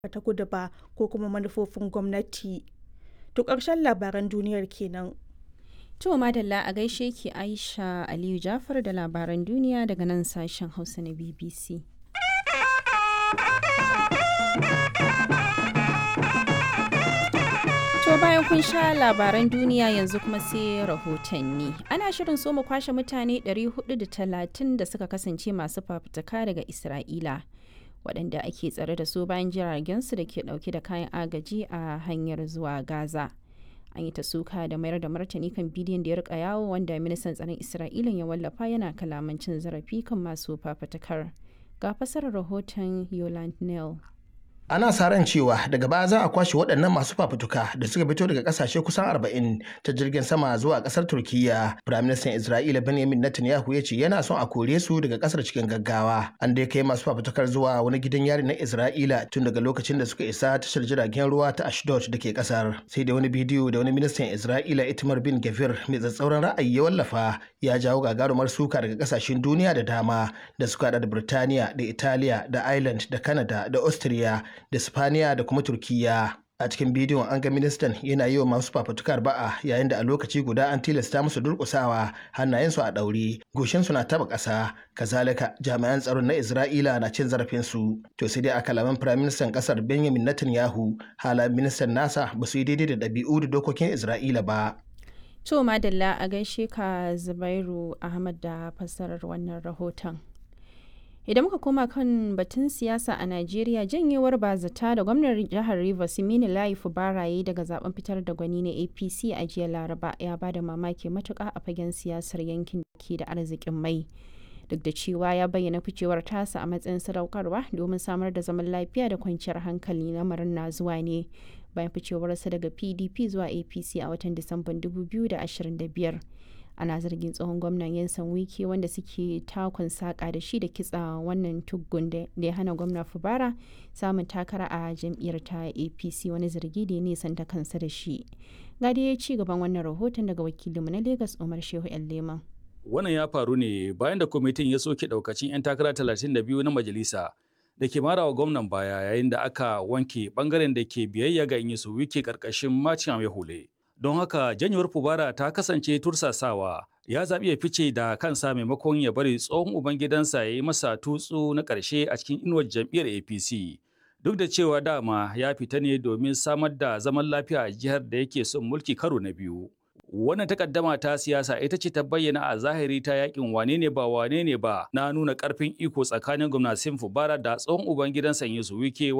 ta kudu ba ko kuma manufofin gwamnati. To ƙarshen labaran duniyar kenan. To madalla a gaishe ki Aisha Aliyu Jafar da labaran duniya daga nan sashen Hausa na BBC. To bayan kun sha labaran duniya yanzu kuma sai rahotanni. Ana shirin so mu kwashe mutane 430 da suka kasance masu fafutuka daga Isra'ila. waɗanda ake tsare da su bayan jiragensu da ke ɗauke da kayan agaji a hanyar zuwa Gaza. An yi ta suka da mayar da martani kan bidiyon da ya rika yawo wanda ministan tsaron Isra'ila ya wallafa yana kalaman cin zarafi kan masu fafutukar. Ga fasarar rahoton Yoland Neal. ana sa ran cewa daga baya za a kwashe waɗannan masu fafutuka da suka fito daga ƙasashe kusan 40 ta jirgin sama zuwa ƙasar turkiya firaministan isra'ila benjamin netanyahu ya ce yana son a kore su daga ƙasar cikin gaggawa an dai kai masu fafutukar zuwa wani gidan yari na isra'ila tun daga lokacin da suka isa tashar jiragen ruwa ta ashdod da ke ƙasar sai da wani bidiyo da wani ministan isra'ila itamar bin gavir mai tsatsauran ra'ayi ya wallafa ya jawo gagarumar suka daga ƙasashen duniya da dama da suka haɗa da birtaniya da italiya da ireland da canada da austria da Spaniya da kuma Turkiyya. A cikin bidiyon an ga ministan yana yi wa masu fafutukar ba'a yayin da a lokaci guda an tilasta musu durƙusawa hannayensu a ɗaure, goshinsu na taba ƙasa, kazalika jami'an tsaron na Isra'ila na cin zarafinsu. To sai dai a kalaman firaministan ƙasar Benjamin Netanyahu halayen ministan nasa ba su yi daidai da ɗabi'u da dokokin Isra'ila ba. To madalla a gaishe ka Zubairu Ahmad da fassarar wannan rahoton. idan muka koma kan batun siyasa a najeriya janyewar bazata da gwamnan jihar rivers mini layi baraye daga zaben fitar da gwani na apc a jiya laraba ya ba da mamaki matuka a fagen siyasar yankin da ke da arzikin mai duk da cewa ya bayyana ficewar tasa a matsayin sadaukarwa domin samar da zaman lafiya da kwanciyar hankali lamarin na zuwa ne bayan ficewarsa daga pdp zuwa apc a watan disamban 2025 ana zargin tsohon gwamnan yansan wiki wanda suke takon saƙa da shi da kitsa wannan tuggun da ya hana gwamna fubara samun takara a jam'iyyar ta apc wani zargi da ya nisanta kansa da shi gadi ya ci gaban wannan rahoton daga wakilinmu na lagos umar shehu yan leman wannan ya faru ne bayan da kwamitin ya soke daukacin 'yan takara 32 na majalisa da ke mara wa gwamnan baya yayin da aka wanke bangaren da ke biyayya ga inyisu wiki karkashin macin mai hule. don haka janyewar fubara ta kasance tursasawa ya zaɓi ya fice da kansa maimakon ya bari tsohon ubangidansa ya yi masa tutsu na ƙarshe a cikin inuwar jam'iyyar apc duk da cewa dama ya fita ne domin samar da zaman lafiya a jihar da yake son mulki karo na biyu wannan takaddama ta siyasa ita ce ta bayyana a zahiri ta yakin wane ne ba wane ne ba na nuna karfin iko tsakanin gwamnatin fubara da tsohon ubangidansa yusu wike